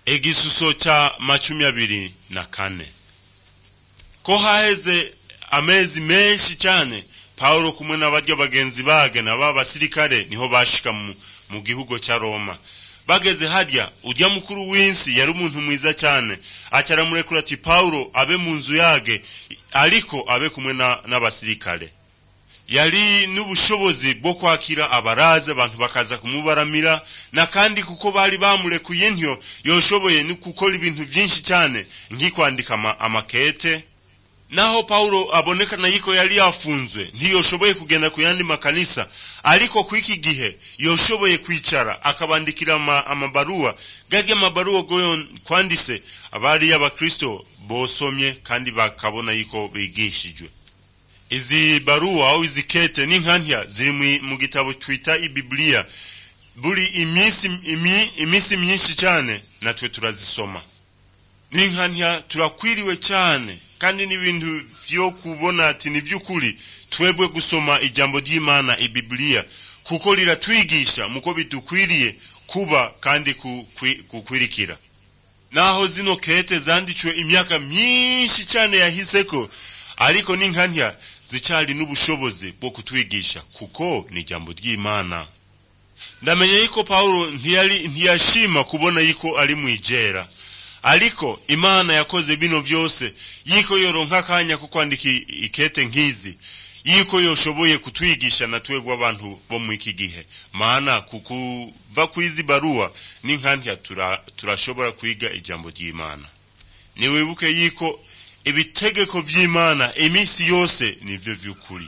egisuso ca macumi abiri na kane ko haheze amezi menshi cyane pawulo kumwe n'abarya bagenzi bage na ba basirikare niho bashika mu, mu gihugu ca roma bageze harya urya mukuru w'insi yari umuntu mwiza cyane aca aramurekura ati pawulo abe mu nzu yage ariko abe kumwe n'abasirikare yari n'ubushobozi bwo kwakira abaraza abantu bakaza kumubaramira na kandi kuko bari bamurekuye ntyo yoshoboye no gukora ibintu byinshi cyane nk'ikwandika amakete naho Paulo abonekana yiko yari yafunzwe ntiyoshoboye kugenda ku yandi makanisa ariko ku iki gihe yoshoboye kwicara akabandikira ama, amabaruwa garya amabaruwa goyo kwandise abari y'abakristo bosomye kandi bakabona yiko bigishijwe izi baruwa au izi kete n'inkantya ziri mu gitabo twita ibiblia buri iminsi imi, iminsi myinshi cyane natwe turazisoma n'inkantya turakwiriwe cyane kandi n'ibintu vyo kubona ati ni vy'ukuri twebwe gusoma ijambo ry'imana ibiblia kuko riratwigisha muko bidukwiriye kuba kandi kukwirikira naho zino kete zanditswe imyaka myinshi cyane yahiseko ariko n'inkantya zicyari n'ubushobozi bwo kutwigisha kuko ni ijambo ry'imana ndamenya yuko pawulo ntiyari ntiyashima kubona yuko ari mwijera ariko imana yakoze bino vyose yiko yoronka akanya ko kwandika ikete nk'izi yiko yoshoboye kutwigisha na twebwe abantu bo mu iki gihe maana kukuva kwizi baruwa n'inkantya turashobora tura kwiga ijambo ry'imana niwibuke yiko ibitegeko vy'imana iminsi yose nivyo vy'ukuri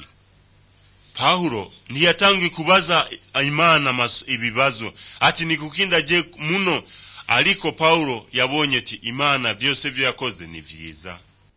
pawulo ntiyatangiye kubaza imana ibibazo ati ni kuki ndaje muno ariko pawulo yabonye ati imana vyose vyo yakoze ni vyiza